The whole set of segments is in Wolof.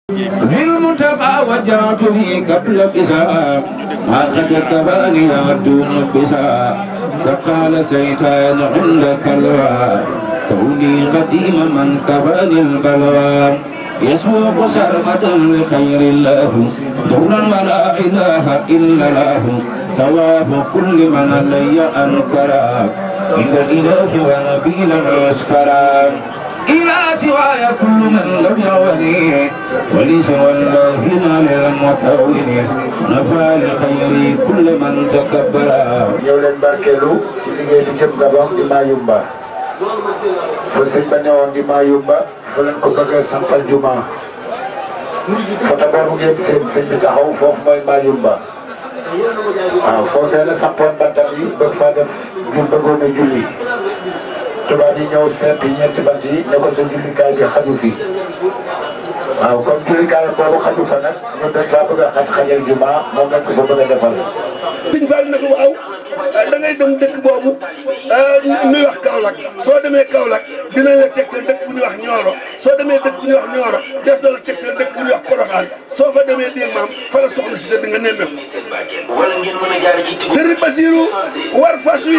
للمتبع وجعت لي قبل بساء ما قد كفاني دون بساء سقال سيتان عند كلوى كوني قديم من كفاني البلوى يسوق سرمدا لخير الله دولا ولا اله الا الله ثواب كل من علي انكرا عند الاله ونبيلا اسكرا إلى سواي كل من لم يولي ولسوى الله نال المكون نفى لخير كل من تكبر ñëw leen barkeelu ci liggéey bi jëm Gabon di Mayumba fa sëñ ba newoon di Mayumba fa leen ko bëgg a sampal juma foto boobu ngeen seen sëñ bi taxaw foofu mooy Mayumba waaw foofee la sampoon bantam yi bëgg faa def ñu bëggoon a julli tubaab yi ñëw seet ñetti bant yi ne ko sa jullikaay bi xaju fi waaw comme jullikaay boobu xaju fa nag ñun dañ faa bëgg a xaj xajal juma moom lañ ko fa bëgg a defal Sëñ Fall ne ko waaw da ngay dem dëkk boobu ñuy wax Kaolack soo demee Kaolack dinañ la tegtal dëkk bu ñuy wax Nioro soo demee dëkk bu ñuy wax Nioro def na la tegtal dëkk bu ñuy wax Porokhane soo fa demee dégg maam fa la soxna si tëdd nga nemmeeku. Serigne Bassirou war fas wi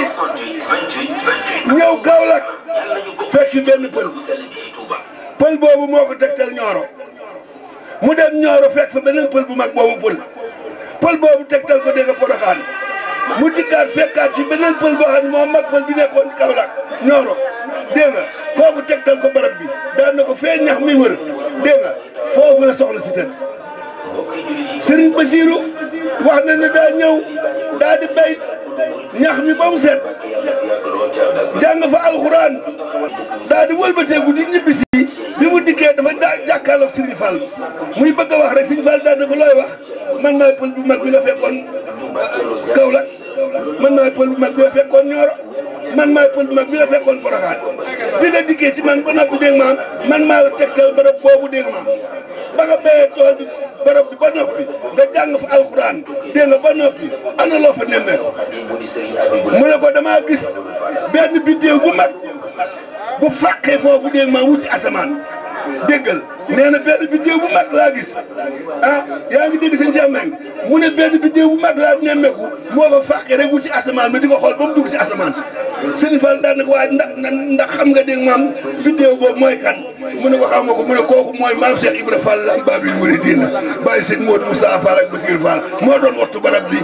ñëw Kaolack fekk fi benn pël pël boobu moo ko tegtal Nioro mu dem Nioro fekk fa beneen pël bu mag boobu pël. pël boobu tegtal ko dégg nga Porokhane mu dikkaat fekkaat ci beneen pël boo xam ne moom mag pël bi nekkoon Kaolack Nioro dégg nga kooku tegtal ko barab bi daan na ko fee ñax mi wër dégg nga foofu la soxla si tëdd Serigne Bassirou wax na ne daa ñëw daa di bay ñax mi ba mu set jàng fa alxuraan daa di wëlbateeku di ñibbi si bi mu dikkee dafa daa jàkkaarloog Serigne Fall muy bëgg a wax rek Serigne Fall daan na ko looy wax man maay pël bu mag bi nga fekkoon Kaolack man maay pël bu mag bi nga fekkoon Nioro man maay pël bu mag bi nga fekkoon Porokhane bi nga dikkee ci man ba noppi dégg maam man maa la tegtal barab boobu dégg maam ba nga béyee tool bi barab bi ba noppi nga jàng fa alxuraan dégg nga ba noppi ana loo fa nemmee mu ne ko damaa gis benn biddéew bu mag bu fàqee foofu dégg maam wuti asamaan déggal nee na benn biddéew bu mag laa gis ah yaa ngi dégg sëñ Cheikh Mbengue mu ne benn biddéew bu mag laa nemmeeku moo fa fàqee rek wuti asamaan bi di ko xool ba mu dugg si asamaan si sëñ Fall daan na ko waaye ndax ndax xam nga dégg maam biddéew boobu mooy kan mu ne ko xam nga ko mu ne kooku mooy maam Cheikh Ibra Fall lam Babil Mouridina bàyyi sëñ Modou Moussa Fall ak Bassir Fall moo doon wattu barab bi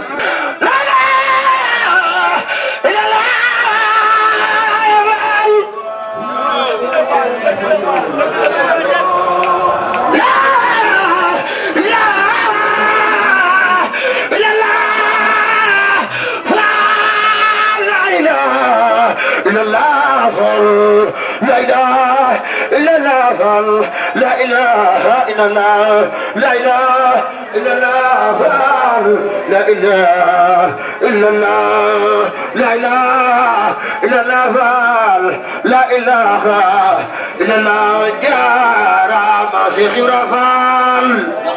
لا إله إلا الله لا إله إلا الله لا إله إلا الله لا إله إلا الله لا إله إلا الله لا إله إلا الله جارا ما شيخ رفال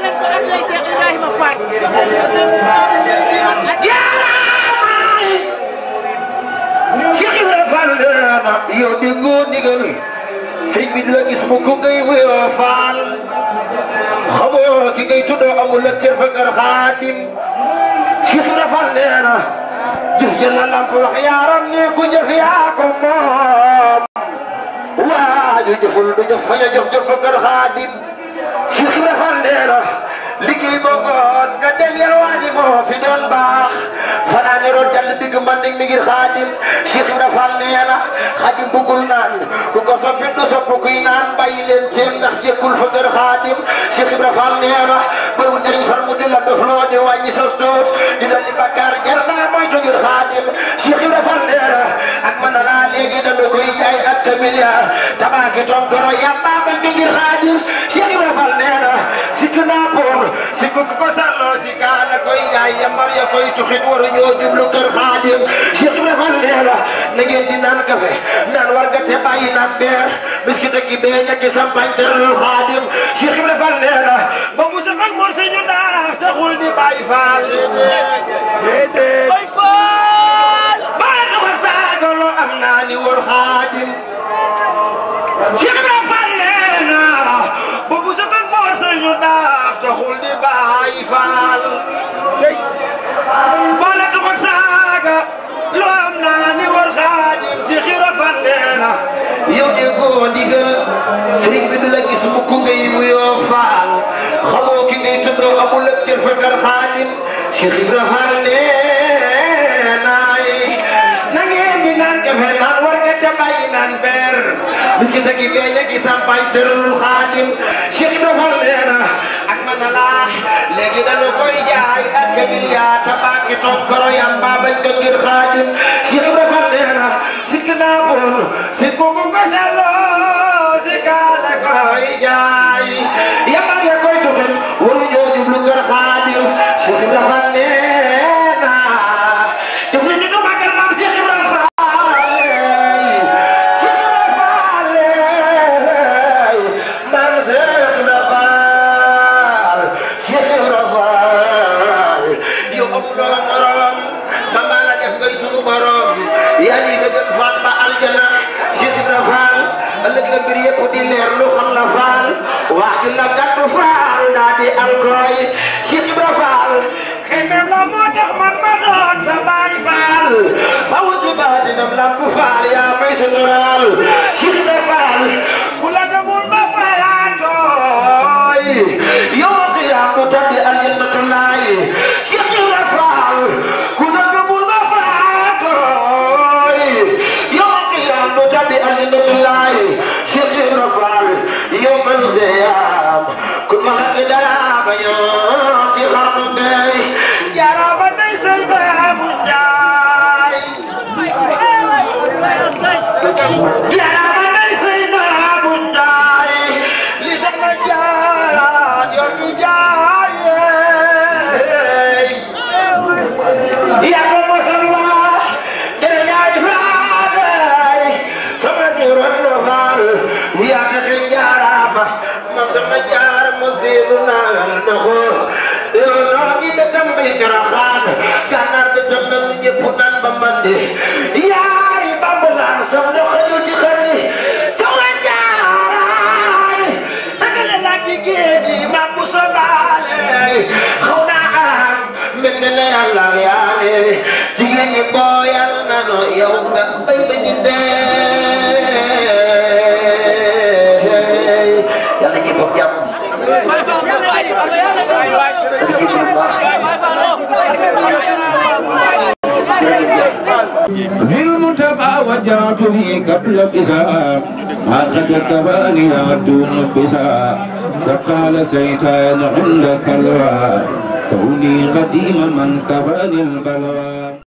yow déggoo ndigal sëñ bi di la gis mu ko ngay wéyoo faal xamoo ki ngay tuddoo amul la cër fa kër xaadim Cheikh Rafal nee na jëf jël la lamp wax yaaram ne ku jëf yaa ko moom waaju jëful du jëf fa ñu jëf jëf fa kër xaadim Cheikh Rafal nee na liggéey boo goon nga dem yalwaani moo fi doon baax fanaane roon jàll digg man mi ngir xaadim Cheikh Ibra Fall nee na xaadim bëggul naan ku ko soppi du sopp kuy naan bàyyi leen seen ndax jékkul fa kër xaadim Cheikh Ibra Fall nee na bëwu njëriñ far mu di la dof loo di wàññi sa doot di dali bakkaar jar naa moytu ngir xaadim Cheikh Ibra Fall nee na ak mën na laa léegi dana koy jaay ak te milliard tabaaki tonkoro yàlla bañ ko ngir xaadim Cheikh Ibra Fall nee na sikk naa poor si ko ko sàlloo si kaana koy yaay yambar ya koy tuxit waru ñoo jublu kër xaadim Cheikh Ibra Fall nee na na ngeen di naan kafe naan war nga te bàyyi naan beer biski dëkki bee ñakki sampañ teral xaadim Cheikh Ibra Fall nee na ba mu sa ak mor ñu naax taxul di bàyyi faal déedéet bay faal baa xamar saagalo am naa ni wër xaadim Cheikh Ibra Fall nee na ba mu sa ak mor su daax taxul di bàyyi faal bala du ko saaga loo am naa ni war xaadim si xira fandeena yow de koo ndigal sëriñ bi du la gis mukk ngay wuyoo faal xamoo ki ngay tuddoo amul ak cër fa kar xaadim si xira faal neenaay na ngeen di naan kafe naan war nga ca bàyyi naan beer biskit ak i beeñ ak i sampaay tëralul xaadim Cheikh Ibra Fall nee na ak man na laax léegi dañu koy jaay ak kabiliya tabaaki toog koro yamba bañ ko ngir xaadim Cheikh Ibra Fall nee na sikk naa bon sikk boobu ko selloo si kaana koy jaay yamba ya koy tuxin waru ñoo jublu kër xaadim Cheikh Ibra Fall nee na def na ñu ko màggal maam Cheikh Ibra Fall Lamp Faal yaa may sutural Cheikh Ibra Fall ku la demul ba fayaatooy yow qiyaam du tabbi aljannatullaay Cheikh Ibra Fall ku la demul ba fayaatooy yow qiyaam du tabbi aljannatullaay Cheikh Ibra Fall yow man qiyaam ku ma xaqi dara ba ñoo ci xarnu bey jaraba day say baabu njaay yaay bambulaan sama doxali ci xëri sama jaaraay dagale laa ci géej gi ma bu sobaale xaw naa am mel ne na yàlla yaale jigéen ñi booyal nanu yow nga bay ba ñu dee yàlla ñi bokk jàmm للمتبع وجعت في قبل بساء ما قد كباني دون بساء سقال سيتان عند كلوى كوني قديم من كباني البلوى